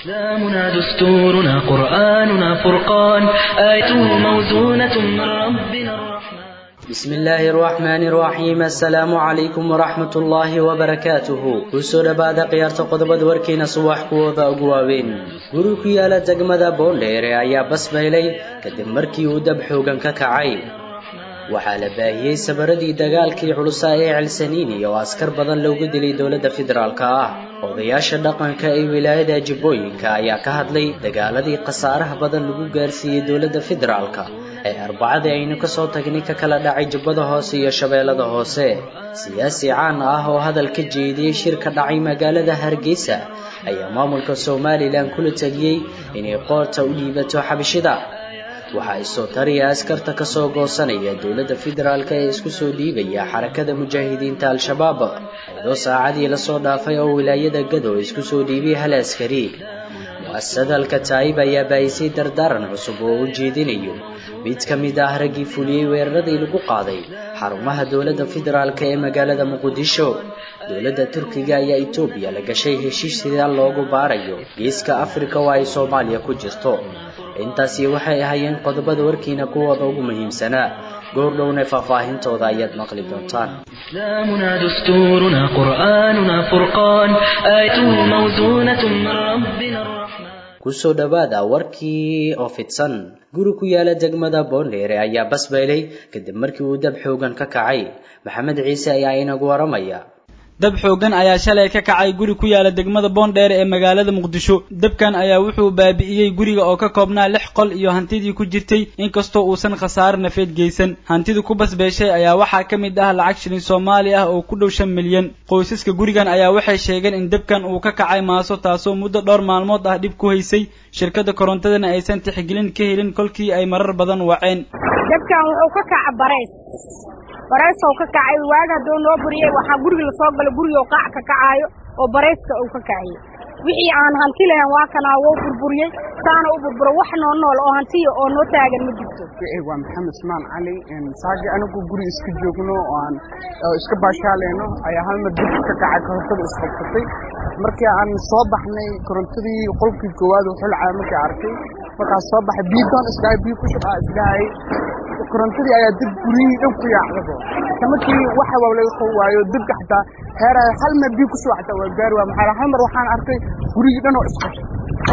إسلامنا دستورنا قرآننا فرقان آيته موزونة من ربنا الرحمن بسم الله الرحمن الرحيم السلام عليكم ورحمة الله وبركاته kusoo dhawaada khiyaarta qodobada warkeena subax kuwooda ugu waaweyn guri ku yaala degmada boondheere ayaa basbaylay kadib markii uu dab xoogan ka kacay waxaa la baahiyey sabaradii dagaalkii culusaa ee celsaniini oo askar badan loogu dilay dowladda federaalk ah odayaasha dhaqanka ee wilaayada jibbooyinka ayaa ka hadlay dagaaladii khasaaraha badan lagu gaarsiiyey dowladda federaalka ee arbacadii aynu kasoo tagnay ka kala dhacay jubbada hoose iyo shabeellada hoose siyaasi caan ah oo hadal ka jeediyey shir ka dhacay magaalada hargeysa ayaa maamulka somalilan kula tegiyey inay qoorta u dhiibato xabashida waxaa isoo tariya askarta kasoo goosanaya dowladda federaalk ee isku soo dhiibaya xarakada mujaahidiinta al-shabaab iyadoo saacadii lasoo dhaafay oo wilaayada gado isku soo dhiibay hal askari mu-asasada alkataa'ib ayaa baayisay dardaaran cusub oo u jeedinayo mid ka mid ah raggii fuliyey weeraradii lagu qaaday xarumaha dowladda federaalk ee magaalada muqdisho dowladda turkiga ayaa etoobiya la gashay heshiis sidaa loogu baarayo geeska afrika oo ay soomaaliya ku jirto intaasi waxay ahaayeen qodobada warkiina kuwooda ugu muhiimsanaa goordhowna faahfaahintooda ayaad maqli doontaan إسلامنا دستورنا قرآننا فرقان آيته موزونة من ربنا الرحمن kusoo dhawaada warkii oo fidsan guri ku yaala degmada boondheere ayaa basbaylay kadib markii uu dab xoogan ka kacay maxamed ciise ayaa inagu waramaya dab xoogan ayaa shalay ka kacay guri ku yaala degmada boondheere ee magaalada muqdisho dabkan ayaa wuxuu baabi'iyey guriga oo ka koobnaa lix qol iyo hantidii ku jirtay inkastoo uusan khasaare nafeed geysan hantida ku basbeeshay ayaa waxaa ka mid ah lacag shilin soomaali ah oo ku dhow shan milyan qoysaska gurigan ayaa waxay sheegeen in dabkan uu ka kacay maaso taasoo muddo dhowr maalmood ah dhib ku haysay shirkadda korontadana aysan tixgelin ka helin kolkii ay marar badan waceen dabkan wuxuu ka kaca bareys bareysow ka kacay waaga hadduu noo buriyey waxaa guriga lasoo galay gurigoo qaac ka kacaayo oo bareyska uu ka kaciyey wixii aan hanti lahayn waa kanaa wou burburiyey saana u burburo wax noo nool oo hantiya oo noo taagan ma jirto waa maxamed usmaan cali saagi anigu guri iska joogno oo aan iska baashaaleyno ayaa hal mar dib ka kacay korontada isqabsatay markii aan soo baxnay korontadii qolkii koowaad xulcaa markii arkay markaas soo baxay biidoon isdhahay biyo ku shubaa isdhahay korontadii ayaa dib guryihii dhan ku yaacdabo markii waxa waa laga qabo waayo dibka xataa heeraha hal mar biyo kusoo xataa waa gaari waa maxaa hal mar waxaan arkay gurigii dhan oo isqashay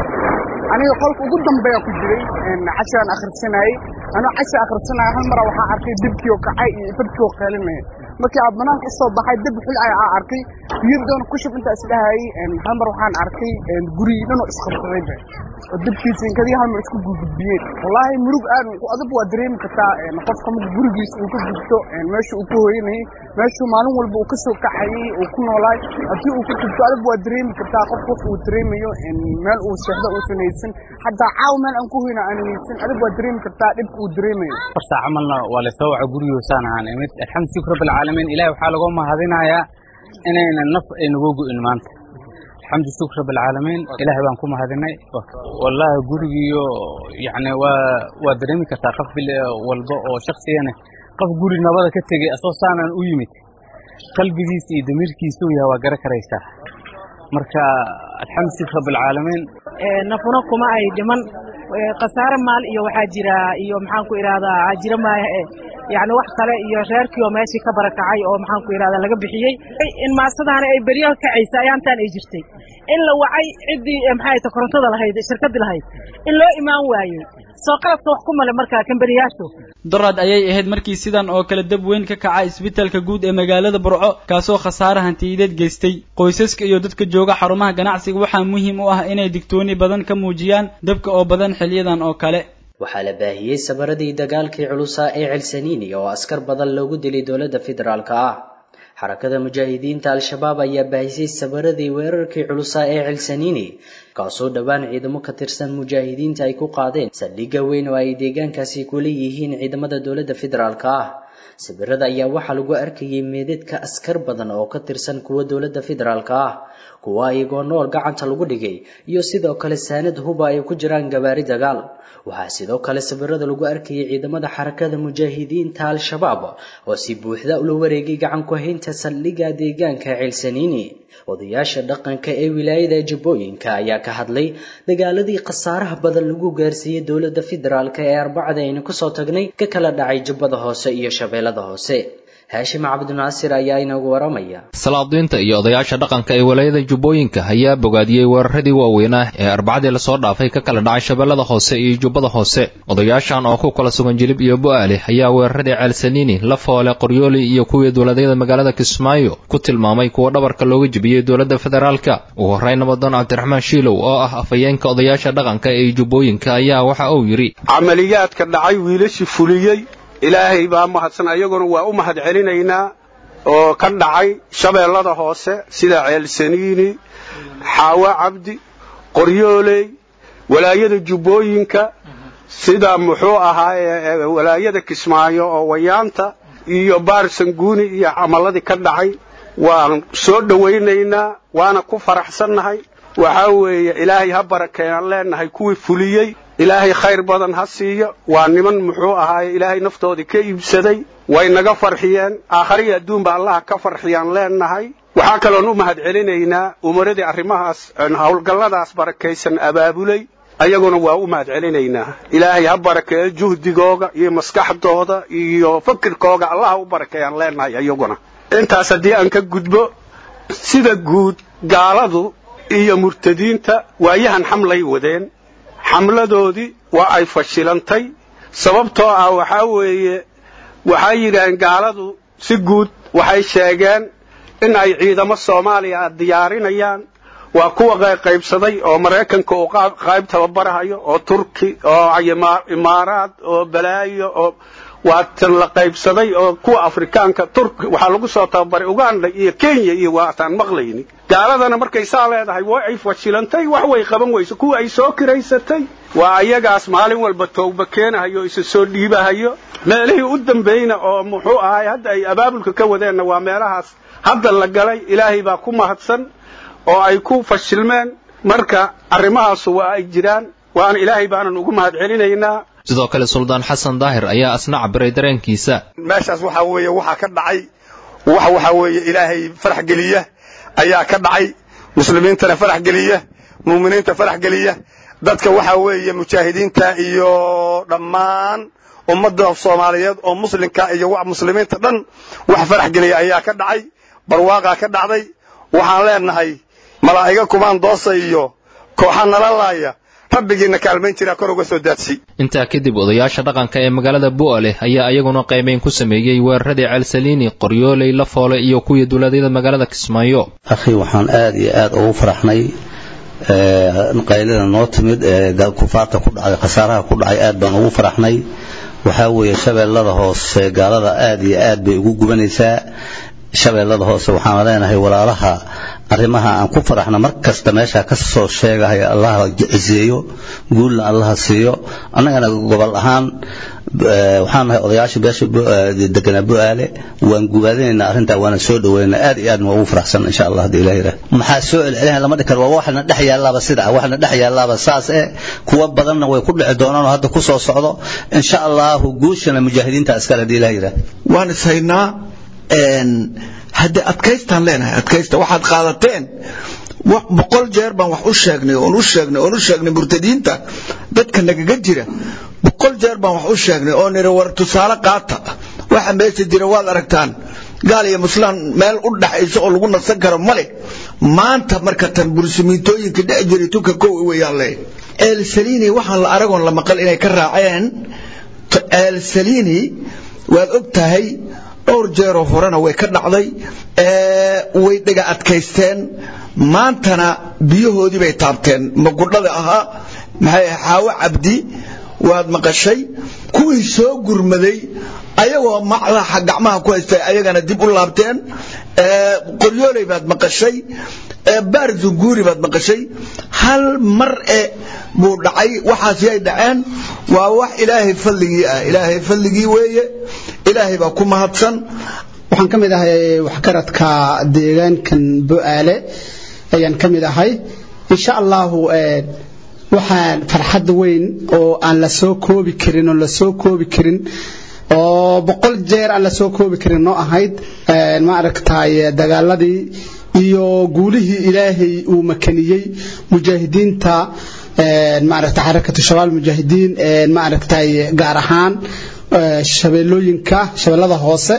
aniga qolka ugu dambeeya ku jiray cashaan akhrisanayey anoo casha akhrisanaya hal mara waxaa arkay dibkii oo kacay iyo dadkii oo qeelinaya markii aad banaanka usoo baxay dib xulcay aa arkay biyo doon ku shub intaa isdhahayey hal mar waxaan arkay gurigii dhan oo isqabsadayba oo dibkiisa inkadii hal mar isku gudbiyeen wallaahi murug aad adag waa dareemi kartaa qofka marka gurigiisa uu ka gubto meesha uu ku hooyanayay meeshuu maalin walba uu ka soo kacayey uu ku noolaay haddii uu ka gubto adag waa dareemi kartaa qof qof uu dareemayo meel uu seexdo uusan haysan xataa caaw meel aan ku hoyna aan haysan adag waa dareemi kartaa dhibka uu dareemayo horta camalna waa lasoo waca gurigoosaan ahaan imid alxamdu shukr rabbil caalamiin ilahi waxaa lagu mahadinayaa inayna naf ay nagu go'in maanta alxamdu shukr rabbil caalamiin ilaahay baan ku mahadinay wallaahi gurigiyo yacni waa waa dareemi kartaa qof bil walba oo shaksiyana qof guri nabada ka tegey asoo saanan u yimid qalbigiisa iyo damiirkiisa uu yahay waa gara karaysaa marka alxamdu shukr rabbil caalamiin nafuna kuma ay dhiman khasaare maal iyo waxaa jira iyo maxaan ku idhahdaa jira maahe yani wax kale iyo reerkii oo meeshii ka barakacay oo maxaan ku idhahdaa laga bixiyey in maasadaani ay beryo kacaysa ayaantaan ay jirtay in la wacay ciddii maxay ta korontada lahayd shirkaddii lahayd in loo imaan waayey soo qaladka wax ku male markaa kamberiyaashu dorad ayay ahayd markii sidan oo kale dab weyn ka kaca isbitaalka guud ee magaalada burco kaasoo khasaare hantiyadeed geystay qoysaska iyo dadka jooga xarumaha ganacsiga waxaa muhiim u ah inay digtooni badan ka muujiyaan dabka oo badan xiliyadan oo kale waxaa la baahiyey sabaradii dagaalkii culusaa ee celsaniini oo askar badan loogu dilay dowladda federaalk ah xarakada mujaahidiinta al-shabaab ayaa baahisay sabaradii weerarkii culusaa ee celsaniini kaasoo dhowaan ciidamo ka tirsan mujaahidiinta ay ku qaadeen saldhigga weyn oo ay deegaankaasi kula yihiin ciidamada dowladda federaalk ah sawirada ayaa waxaa lagu arkayay meedadka askar badan oo ka tirsan kuwa dowladda federaalka ah kuwa iyagoo nool gacanta lagu dhigay iyo sidoo kale saanad huba ay ku jiraan gabaari dagaal waxaa sidoo kale sawirada lagu arkayay ciidamada xarakada mujaahidiinta al-shabaab oo si buuxda ula wareegay gacan ku haynta saldhigga deegaanka ceelsaniini odayaasha dhaqanka ee wilaayada jubbooyinka ayaa ka hadlay dagaaladii khasaaraha badan lagu gaarsiiyey dowladda federaalk ee arbacada aynu kusoo tagnay ka kala dhacay jubbada hoose iyo shabeellada hoose haashim cabdinaasir ayaa inagu waramaya salaadiinta iyo odayaasha dhaqanka ee walaayada jubbooyinka ayaa bogaadiyey weeraradii waaweynaa ee arbacadii lasoo dhaafay ka kala dhacay shabeellada hoose iyo jubbada hoose odayaashan oo ku kala sugan jilib iyo bo'aale ayaa weeraradii ceelsaniini lafoole qoryooli iyo kuwii dowladyada magaalada kismaayo ku tilmaamay kuwa dhabarka looga jebiyey dowladda federaalka ugu horreyn nabadoon cabdiraxmaan shiilow oo ah afhayeenka odayaasha dhaqanka ee jubbooyinka ayaa waxa uu yidhi camaliyaadka dhacay wiilashii fuliyey ilaahay baa mahadsan ayaguna waa u mahad celinaynaa oo ka dhacay shabeellada hoose sida ceelsaniini xaawo cabdi qoryooley walaayada jubbooyinka sida muxuu ahaaye walaayada kismaayo oo wayaanta iyo baarsanguuni iyo camaladii ka dhacay waan soo dhowaynaynaa waana ku faraxsannahay waxaa weeye ilaahay ha barakeeyaan leennahay kuwii fuliyey ilaahay khayr badan ha siiyo waa niman muxuu ahaaye ilaahay naftoodii ka iibsaday way naga farxiyeen aakhariya adduunba allaha ka farxiyaan leennahay waxaa kaloon u mahad celinaynaa umaradii arrimahaas howlgalladaas barakaysan abaabulay ayaguna waa u mahad celinaynaa ilaahay ha barakeeyo juhdigooga iyo maskaxdooda iyo fakirkooga allaha u barakeeyaan leennahay ayaguna intaas haddii aan ka gudbo sida guud gaaladu iyo murtadiinta waayahan xamlay wadeen xamladoodii waa ay fashilantay sababtoo ah waxaa weeye waxay yidhaheen gaaladu si guud waxay sheegeen in ay ciidamo soomaaliya a diyaarinayaan waa kuwa qaybsaday oo maraykanka uu qayb tababarahayo oo turki oo imaaraad oo balaayo oo waa tan la qaybsaday oo kuwa afrikaanka turki waxaa lagu soo tababaray uganda iyo kenya iyo waataan maqlayni gaaladana markay saa leedahay waa ay fashilantay wax way qaban weyso kuwa ay soo kiraysatay waa ayagaas maalin walba towba keenahayo isa soo dhiibahayo meelihii u dambayna oo muxuu ahay hadda ay abaabulka ka wadeenna waa meelahaas hadda la galay ilaahay baa ku mahadsan oo ay ku fashilmeen marka arrimahaasu waa ay jiraan waana ilaahay baanan ugu mahad celinaynaa sidoo kale suldaan xasan daahir ayaa asna cabiray dareenkiisa meeshaas waxaa weeye waxaa ka dhacay wax waxaa weeye ilaahay farax geliya ayaa ka dhacay muslimiintana farax geliya muuminiinta farax geliya dadka waxaa weeye mujaahidiinta iyo dhammaan ummadda soomaaliyeed oo muslimka iyo muslimiinta dhan wax farax geliya ayaa ka dhacay barwaaqaa ka dhacday waxaan leenahay malaa'iga kumaan doosa iyo kooxa nala laaya rabbigiina kaalmayn jiraa kor uga soo daadsi intaa kadib odayaasha dhaqanka ee magaalada bu'ale ayaa iyaguna qaybayn ku sameeyey weeraradii ceelsaliini qoryooley lafoole iyo kuwii dowladyada magaalada kismaayo akhi waxaan aad iyo aad ugu faraxnay qaylada noo timid ee kufaarta ku dhacday khasaaraha ku dhacay aad baan ugu faraxnay waxaa weeye shabeellada hoose gaalada aad iyo aad bay ugu gubanaysaa shabeellada hoose waxaan leenahay walaalaha arrimaha aan ku faraxna mar kasta meesha ka soo sheegahaya allaha ciseeyo guulna allaha siiyo annagana gobol ahaan waxaan nahay odayaasha beesha deganaa bu'aale waan gubaadinaynaa arrintaa waana soo dhaweynaa aad iyo aad ma ugu faraxsan insha allah haddii ilaah yidhaah maxaa soo celcelinaya lama dhihi karo waa waxna dhex yaallaaba sida waxna dhex yaallaaba saas eh kuwa badanna way ku dhici doonaan oo hadda ku soo socdo insha allahu guushana mujaahidiinta askar haddii ilaah yidhaah waan is haynaa hadde adkaystaan leenahay adkaysta waxaad qaadateen boqol jeer baan wax u sheegnay oon u sheegnay oon u sheegnay murtadiinta dadka nagaga jira boqol jeer baan wax u sheegnay oo niri war tusaale qaata waxa meesha jira waad aragtaan gaal iyo muslaan meel u dhaxayso oo lagu nasan karo male maanta marka tan bursimiintooyinka dhex jiray tunka kow weeyaan le eelsalini waxaan la aragoon la maqal inay ka raaceen eelsalini waad og tahay dhowr jeeroo horena way ka dhacday way dhega adkaysteen maantana biyahoodii bay taabteen magudhada ahaa maxay xaawo cabdi waad maqashay kuwii soo gurmaday ayagoo macdaxa gacmaha ku haystay ayagana dib u laabteen qoryooley baad maqashay baar zunguuri baad maqashay hal mar e buu dhacay waxaas yay dhaceen waa wax ilaahay fadligii ah ilaahay fadligii weeye ilaahay baa ku mahadsan waxaan ka mid ahay waxgaradka deegaankan bo-aale ayaan ka mid ahay insha allahu waxaan farxad weyn oo aan la soo koobi karin oo la soo koobi karin oo boqol jeer aan la soo koobi karin noo ahayd ma aragtay dagaaladii iyo guulihii ilaahay uu makaniyey mujaahidiinta maaragtay xarakatu shabaal mujaahidiin maaragtay gaar ahaan shabeellooyinka shabeellada hoose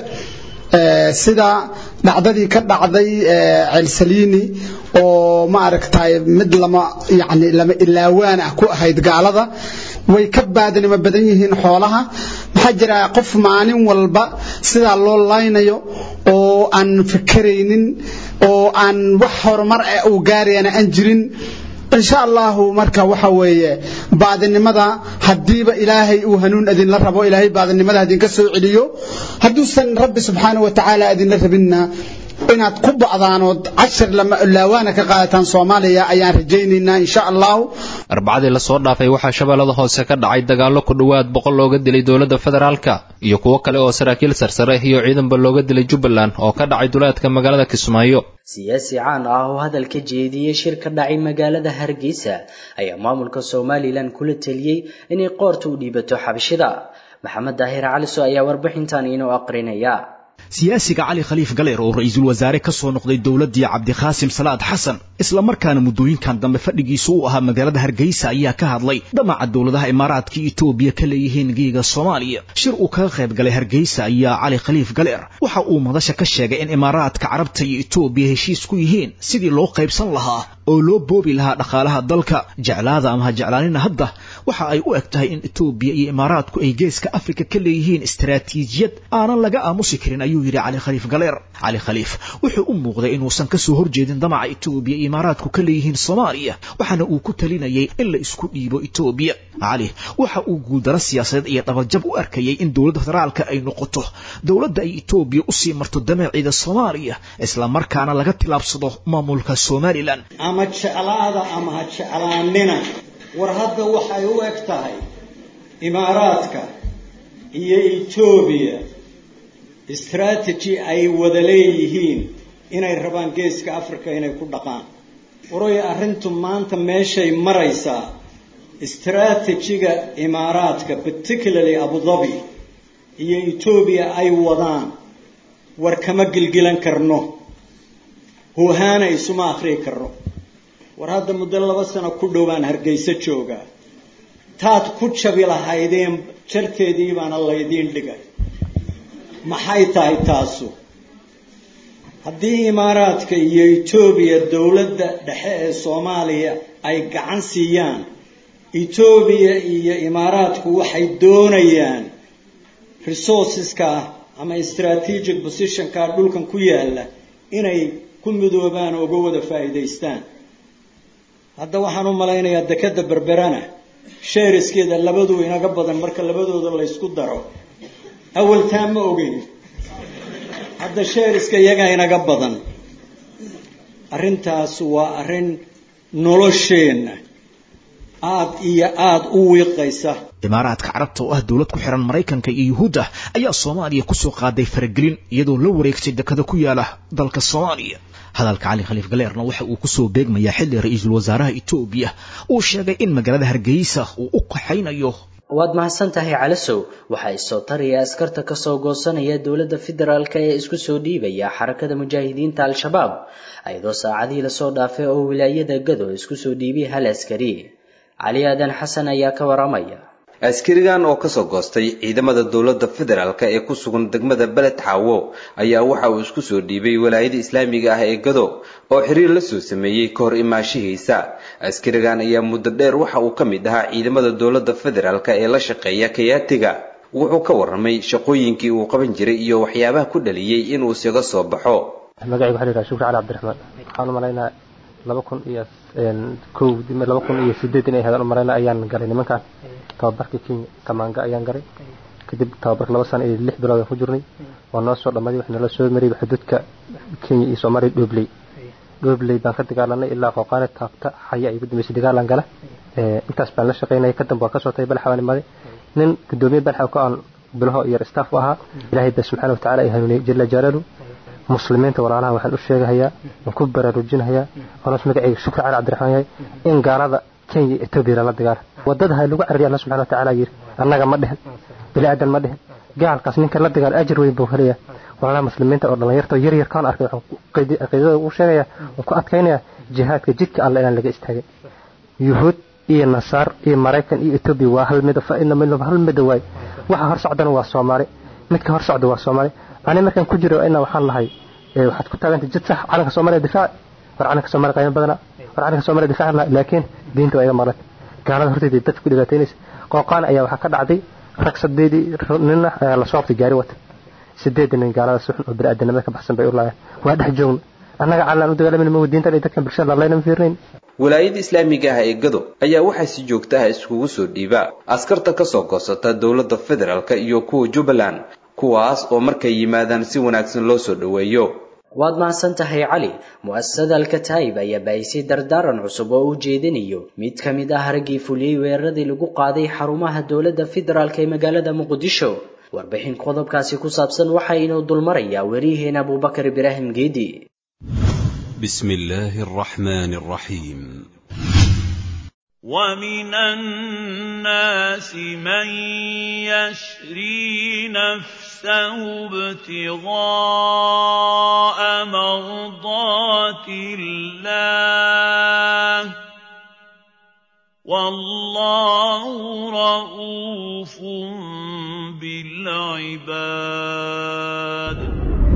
sida dhacdadii ka dhacday celsaliini oo ma aragtay mid lama yani lama ilaawaan ah ku ahayd gaalada way ka baadnimo badan yihiin xoolaha maxaa jira qof maalin walba sidaa loo laynayo oo aan fikeraynin oo aan wax horumar ah uu gaarayana aan jirin insha allahu marka waxa weeye baadinimada haddiiba ilaahay uu hanuun idinla rabo ilaahay baadinimada idinka soo celiyo hadduusan rabbi subxaanahu wa tacaala idinla rabinna inaad ku ba'daanood cashir laawaana ka qaadataan soomaaliya ayaan rajaynaynaa insha allahu arbacadii lasoo dhaafay waxaa shabeellada hoose ka dhacay dagaallo ku dhowaad boqol looga dilay dowladda federaalka iyo kuwo kale oo saraakiil sarsare iyo ciidanba looga dilay jubbaland oo ka dhacay duleedka magaalada kismaayo siyaasi caan ah oo hadal ka jeediyey shir ka dhacay magaalada hargeysa ayaa maamulka somalilan kula teliyey inay qoorta u dhiibato xabashida maxamed daahir caliso ayaa warbixintan inoo aqrinaya siyaasiga cali khaliif galeer oo ra-iisul wasaare ka soo noqday dowladdii cabdikhaasim salaad xasan islamarkaana muddooyinkan dambe fadhigiisu u ahaa magaalada hargeysa ayaa ka hadlay damaca dowladaha imaaraadka etoobiya ka leeyihiin geega soomaaliya shir uu kaga qayb galay hargeysa ayaa cali khaliif galeer waxa uu madasha ka sheegay in imaaraadka carabta iyo etoobiya heshiis ku yihiin sidii loo qaybsan lahaa oo loo boobi lahaa dhaqaalaha dalka jeclaada ama ha jeclaanina hadda waxa ay u eg tahay in etoobiya iyo imaaraadku ay geeska afrika ka leeyihiin istaraatiijiyad aanan laga aamusi karin ayuu yidhi cali khaliif galeer cali khaliif wuxuu u muuqday inuusan ka soo horjeedin damaca etoobiya iyo imaaraadku ka leeyihiin soomaaliya waxaana uu ku talinayay in la isku dhiibo etoobiya cali waxa uu guuldaro siyaasadeed iyo dhabaljab u arkayay in dowladda federaalka ay noqoto dowladda ay etoobiya usii marto dameeciida soomaaliya islamarkaana laga tilaabsado maamulka somalilan ama jeclaada ama ha jeclaanina war hadda waxay u eg tahay imaaraadka iyo etoobiya strategy ay wada leeyihiin inay rabaan geeska africa inay ku dhaqaan waroy arrintu maanta meeshay maraysaa strategiga imaaraadka particularly abu dhabi iyo etoobiya ay wadaan war kama gilgilan karno huhaana isuma akhriyi karno war hadda muddo laba sano ku dhowaan hargeyso joogaa taad ku jabi lahaydeen jarteedii baana laydiin dhigay maxay tahay taasu haddii imaaraadka iyo etoobiya dowladda dhexe ee soomaaliya ay gacan siiyaan etoobiya iyo imaaraadku waxay doonayaan resourceska ama strategic positionka dhulkan ku yaala inay ku midoobaan oo uga wada faa'iidaystaan hadda waxaan u malaynayaa dekeda berberana sheeriskeeda labadu inaga badan marka labadooda laysku daro awaltaa ma ogeyn hadda sheeriska iyagaa inaga badan arrintaas waa arrin nolosheenna aad iyo aad u wiiqaysa imaaraadka carabta oo ah dowlad ku xiran maraykanka iyo yuhuudda ayaa soomaaliya kusoo qaaday faragelin iyadoo la wareegtay dekada ku yaala dalka soomaaliya hadalka cali khaliif galeerna waxa uu kusoo beegmayaa xilli ra-iisul wasaaraha etoobiya uu sheegay in magaalada hargeysa uu u qaxaynayo waad mahadsan tahay calasow waxaa isoo taraya askarta kasoo goosanaya dowladda federaalk ee isku soo dhiibaya xarakada mujaahidiinta al-shabaab ayadoo saacadihii lasoo dhaafay oo wilaayada gado isku soo dhiibay hal askari cali aadan xasan ayaa ka waramaya askarigan oo kasoo goostay ciidamada dowladda federaalk ee ku sugan degmada beled xaawo ayaa waxa uu isku soo dhiibay walaayada islaamiga ah ee gado oo xiriir la soo sameeyey ka hor imaashihiisa askarigan ayaa muddo dheer waxa uu ka mid ahaa ciidamada dowladda federaalk ee la shaqeeya kayaatiga wuxuu ka warramay shaqooyinkii uu qaban jiray iyo waxyaabaha ku dhaliyey inuu isaga soo baxo magacayga waxaa la yidhaha shukri cali cabdiraxmaan waxaan u malaynaa laba kun iyo kow laba kun iyo sideed inay ahayd aan u malaynaa ayaan galay nimankan tababarkii kenya kamaanga ayaan galay kadib tababarka laba sano iyo lix bilood aan ku jirnay waa noo soo dhamaaday waxaa nala soo marayay xuduudka kenya iyo soomaaliya dhobley dhobley baan ka dagaalanay ilaa qooqaane taabta xaya ay ugu dambeysay dagaalan gala intaas baan la shaqaynayay kadamba waa kasoo tagay balxa baan imaaday nin gudoomiye balxa ka aan bilaho iyo staff u ahaa ilaahay baa subxaana watacaala ay hanuuniyey jala jalaalu muslimiinta walaalaha waxaan u sheegahayaa waan ku baraarujinahayaa onas magacayga shukri cali cabdiraxmaan yahay in gaalada kenya iyo etoobiya lala dagaala wadada ha lagu carariya alla subxana watacaala yidhi annaga ma dhihin bini aadan ma dhihin gaalkaas ninka la dagaal ajir weyn buu helayaa walaalaha muslimiinta oo dhallinyarta yar yar kaan arkay waxaan caqiidada ugu sheegayaa waan ku adkaynayaa jihaadka jidka alle inaan laga istaagin yuhuud iyo nasaar iyo maraykan iyo etoobiya waa hal mida faina minhum hal mida waay waxa hor socdana waa soomaali midka hor socda waa soomaali ani markaan ku jiro ina waxaan lahay waxaad ku taagantay jid sax calanka soomaaliya difaac war calanka soomaaliya qaymo badana war calanka soomaaliya difaac laha laakiin diinta waa iga maqlan gaalada horteedii dadka ku dhibaataynaysa qooqaan ayaa waxaa ka dhacday rag sadeedii nina ayaa la soo qabtay gaari wata sideed nin gaalada suxun oo bini'aadanimada ka baxsan bay u laayeen waa dhex joogna annaga calan u dagaalamayna ma diintan iyo dadkan bulshada lalayna fiirnayn walaayada islaamiga ah ee gado ayaa waxaa si joogta ah iskugu soo dhiiba askarta ka soo goosata dowladda federaalk iyo kuwa jubbaland kuwaas oo markay yimaadaan si wanaagsan loo soo dhoweeyo waad mahadsan tahay cali mu'asasada alkataa'ib ayaa baahisay dardaaran cusub oo u jeedinayo mid ka mid ah raggii fuliyey weeraradii lagu qaaday xarumaha dowladda federaalk ee magaalada muqdisho warbixin qodobkaasi ku saabsan waxa inuu dulmarayaa weriyaheena abubakar ibraahim geedi بسم الله الرحمن الرحيم ومن الناس من يشري نفسه ابتغاء مرضات الله والله رؤوف بالعباد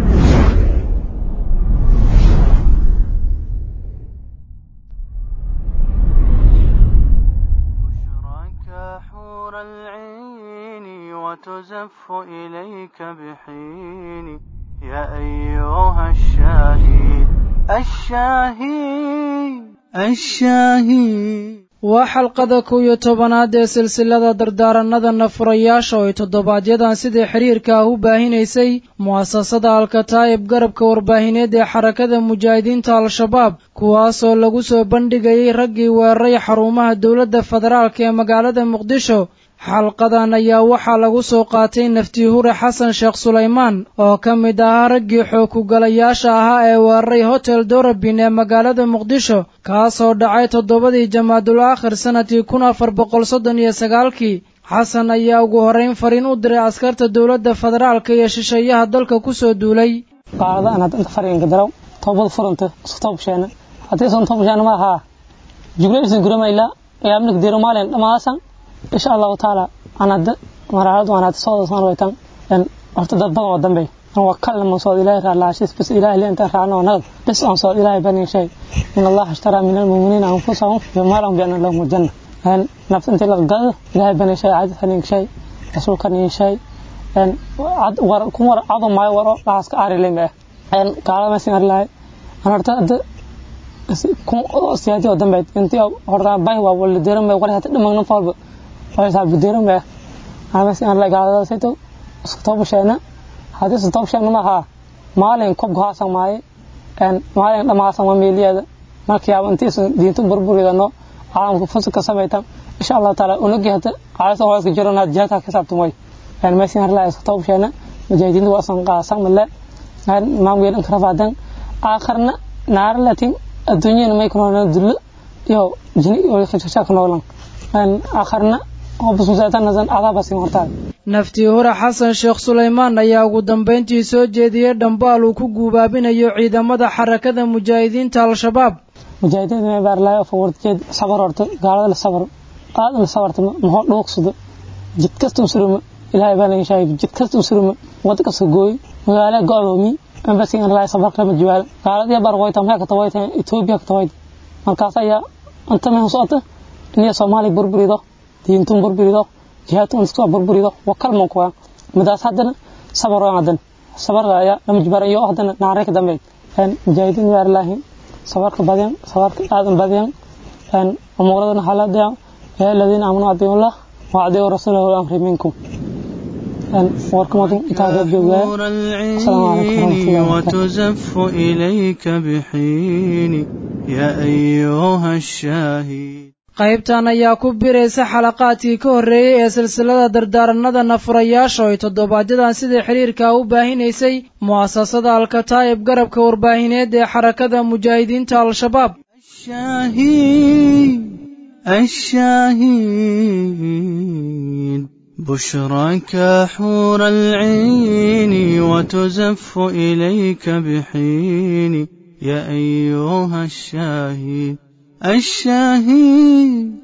حور العين وتزف إليك بحين يا أيها الشاهد الشاهد الشاهد waa xalqada kow iyo tobanaad ee silsilada dardaaranada nafurayaasha oo ay toddobaadyadaan sidii xiriirka ah u baahinaysay mu'asasada alkataa'ib garabka warbaahineed ee xarakada mujaahidiinta al-shabaab kuwaasoo lagu soo bandhigayay raggii weeraray xarumaha dowladda federaalk ee magaalada muqdisho xalqadan ayaa waxaa lagu soo qaatay naftihure xasan sheekh sulaymaan oo ka mid ahaa raggii xoogkugalayaasha ahaa ee weeraray hotel dorabin ee magaalada muqdisho kaasoo dhacay toddobadii jamaadul aakhir sannadkii kun afar boqol soddon iyo sagaalkii xasan ayaa ugu horrayn fariin u diray askarta dowladda federaalka iyo shisheeyaha dalka ku soo duulay qaada anaad inta fariinka daraw toobad furanta isku toobsheena haddii isan toobsheena ma ahaa juglaysan guramayla yaabnik diro maalin dhamaasan insha allahu taala anad maraalad wanaad soo soo waytan en horta dad badan oo dambe an waa kalma soo ilaahay raalaashis bas ilaahay leen ta raano nag bas aan soo ilaahay bani shay in allah ashtara min almu'minina anfusahum wa malahum bi anna lahum janna en nafs inta la gad ilaahay bani shay aad hanin shay rasuulka ni shay en ad war kun war ado may waro laas ka ari lema en kala ma sin arlay an horta kun siyaadi oo dambe intii horta bay waa wal diran may wala hata dhamaan falba waysaa budeeran baa amas aan la gaadada sayto isku toobsheena hadii isku toobsheena ma aha maalin kob gaasan maaye een maalin dhamaasan ma meeliyada markii aan intii diintu burburidano caalamka fuska sameeytan insha Allah taala unugi hada caasa waa iska jirana jaata ka sabtumay een ma siin la isku toobsheena mujaahidiintu waa san qaasan male aan maamul in karafaadan aakhirna naar latin adduunyada may kuna dullo iyo jini iyo khashasha ka noolan aan aakhirna naftii hore xasan sheekh sulaymaan ayaa ugu dambayntii soo jeediyey dhambaal uu ku guubaabinayo ciidamada xarakada mujaahidiinta al-shabaab mujaahidiinta baarlaayo fawarjeed sabar horta gaalada la sabar aad la sabarta maxoo dhuuqsado jid kasta u suruma ilaahay baa laga sheegay jid kasta u suruma wada kasta gooy magaalo go'doomi ambasi in laay sabar kama jiwaal gaaladii bar wayta maxay ka tawayta Ethiopia ka tawayta markaas ayaa anta ma socota in Soomaaliya burburido diintun burburido jihaadkun isku burburido wakal man kuwa midaas haddana sabar waan hadan sabar ayaa lama jibarayo haddana naarayka dambe een mujaahidiin waar laahin sabarka badan sabarka aadan badan een umuuradana halada ee ladina amanu adiyullah wa adiyu rasulahu al-amri minkum een warkamadan intaada joogaa وتزف إليك بحين يا أيها الشاهد qaybtan ayaa ku biraysa xalaqaadkii ka horreeyey ee silsilada dardaaranada nafurayaasha oo ay toddobaadyadaan sidai xiriirka u baahinaysay mu'asasada alkataa'ib garabka warbaahineed ee xarakada mujaahidiinta al-shabaab الشاهين بشراك حور العين وتزف إليك بحين يا أيها الشاهين الشاهين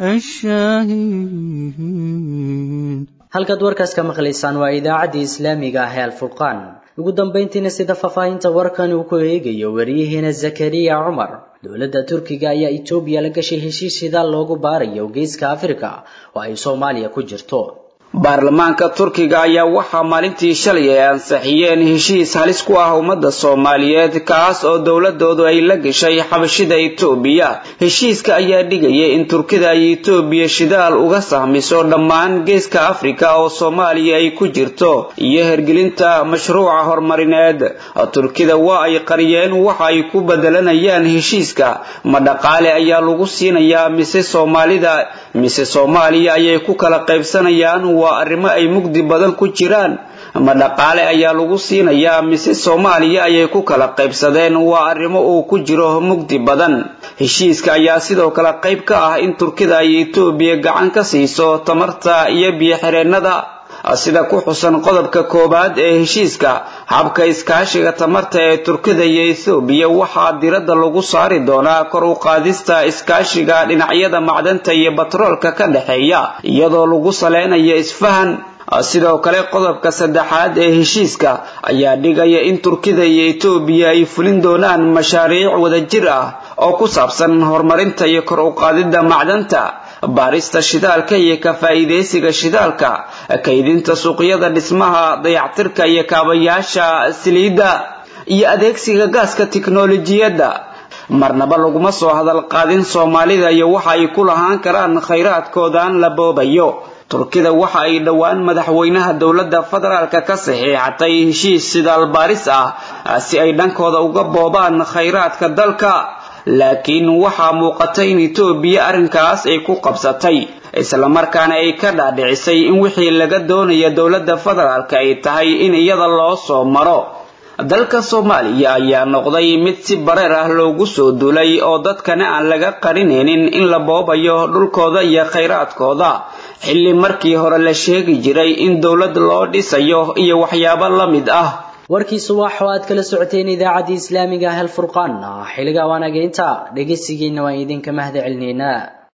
الشاهين halkaad warkaas ka maqlaysaan waa idaacaddii islaamiga ah ee alfurqaan ugu dambayntiina sida faahfaahinta warkan uu ku eegayo wariyaheena zakariya cumar dowladda turkiga ayaa etoobiya la gashay heshiis shidaal loogu baarayo geeska afrika oo ay soomaaliya ku jirto baarlamaanka turkiga ayaa waxaa maalintii shalay ay ansixiyeen heshiis halis ku ah ummadda soomaaliyeed kaas oo dowladoodu ay la gashay xabashida etoobiya heshiiska ayaa dhigaya in turkida ay etoobiya shidaal uga sahmiso dhammaan geeska afrika oo soomaaliya ay ku jirto iyo hergelinta mashruuca horumarineed turkida waa ay qariyeen waxa ay ku bedelanayaan heshiiska ma dhaqaale ayaa lagu siinayaa mise soomaalida mise soomaaliya ayay ku kala qaybsanayaan waa arrimo ay mugdi badan ku jiraan ma dhaqaale ayaa lagu siinayaa mise soomaaliya ayay ku kala qaybsadeen waa arrimo uu ku jiro mugdi badan heshiiska ayaa sidoo kale qayb ka ah in turkida ay etoobiya gacan ka siiso tamarta iyo biyo-xireennada sida ku xusan qodobka koowaad ee heshiiska habka iskaashiga tamarta ee turkida iyo ethoobiya waxaa diradda lagu saari doonaa kor u qaadista iskaashiga dhinacyada macdanta iyo batroolka ka dhexeeya iyadoo lagu saleynayo isfahan sidoo kale qodobka saddexaad ee heshiiska ayaa dhigaya in turkida iyo etoobiya ay fulin doonaan mashaariic wadajir ah oo ku saabsan horumarinta iyo kor u qaadidda macdanta baarista shidaalka iyo ka faa'iidaysiga shidaalka kaydinta suuqyada dhismaha dayactirka iyo kaabayaasha saliidda iyo adeegsiga gaaska tiknolojiyadda marnaba laguma soo hadal qaadin soomaalida iyo waxa ay ku lahaan karaan khayraadkoodan la boobayo turkida waxa ay dhowaan madaxweynaha dowladda federaalka ka saxiixatay heshiis sidaal baaris ah si ay dhankooda uga boobaan khayraadka dalka laakiin waxaa muuqata in etoobiya arrinkaas ay ku qabsatay islamarkaana ay ka dhaadhicisay in wixii laga doonaya dowladda federaalka ay tahay in iyada loo soo maro dalka soomaaliya ayaa noqday mid si bareer ah loogu soo duulay oo dadkana aan laga qarinaynin in la boobayo dhulkooda iyo khayraadkooda xilli markii hore la sheegi jiray in dowlad loo dhisayo iyo waxyaabo la mid ah warkii subax oo aad kala socoteen idaacaddii islaamiga ah alfurqaan xilliga waanageynta dhegeysigiina waan idinka mahad celinaynaa